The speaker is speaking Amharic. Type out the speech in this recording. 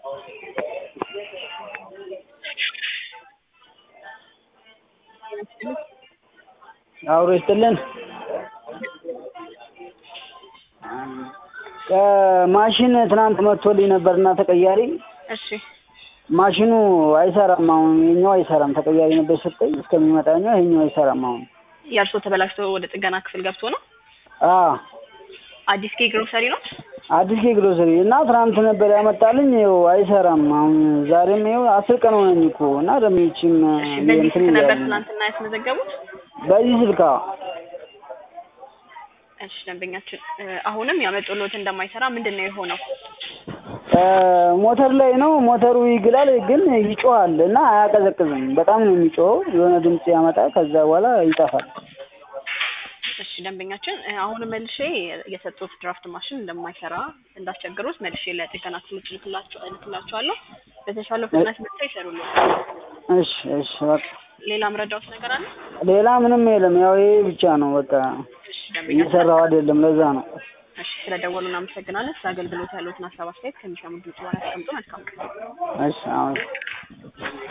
አብሮ ይስጥልን። ማሽን ትናንት መጥቶልኝ ነበርና ተቀያሪ እሺ ማሽኑ አይሰራም። አሁን የኛው አይሰራም። ተቀያሪ ነበር ሰጠኝ እስከሚመጣ ኛው ይሄኛው አይሰራም። አሁን የእርሶ ተበላሽቶ ወደ ጥገና ክፍል ገብቶ ነው? አዎ አዲስ ኬ ግሮሰሪ ነው? አዲስ ኬ ግሮሰሪ እና ትናንት ነበር ያመጣልኝ። ይኸው አይሰራም። አሁን ዛሬም ይኸው አስር ቀን ሆነኝ እኮ እና ደግሞ ይህቺም እሺ በዚህ እንትን ስልክ ነበር እያሉ ነው። ትናንትና ያስመዘገቡት? በዚህ ስልክ አዎ። እሺ ደንበኛችን እ፣ አሁንም ያመጡሎት እንደማይሰራ ምንድን ነው የሆነው? እ፣ ሞተር ላይ ነው። ሞተሩ ይግላል ግን ይጮሃል እና አያቀዘቅዝም። በጣም ነው የሚጮኸው። የሆነ ድምፅ ያመጣል። ከዛ በኋላ ይጠፋል። እሺ ደንበኛችን እ፣ አሁንም መልሼ የሰጡት ድራፍት ማሽን እንደማይሰራ እንዳስቸግሩት መልሼ ለጥገና ክፍሎች እልክላቸው እልክላቸዋለሁ። በተሻለው ፍጥነት መጥተው ይሰሩልዎታል። እሺ እሺ በቃ ሌላ ምረዳዎት ነገር አለ? ሌላ ምንም የለም። ያው ይሄ ብቻ ነው በቃ እሺ ደንበኛችን እየሰራው አይደለም። ለዛ ነው። እሺ ስለደወሉ እናመሰግናለን። ስለ አገልግሎት ያለዎትን ሀሳብ አስተያየት ከሚሰሙት ድምጽ በኋላ ያስቀምጡ። መልካም ቀን። እሺ አሁን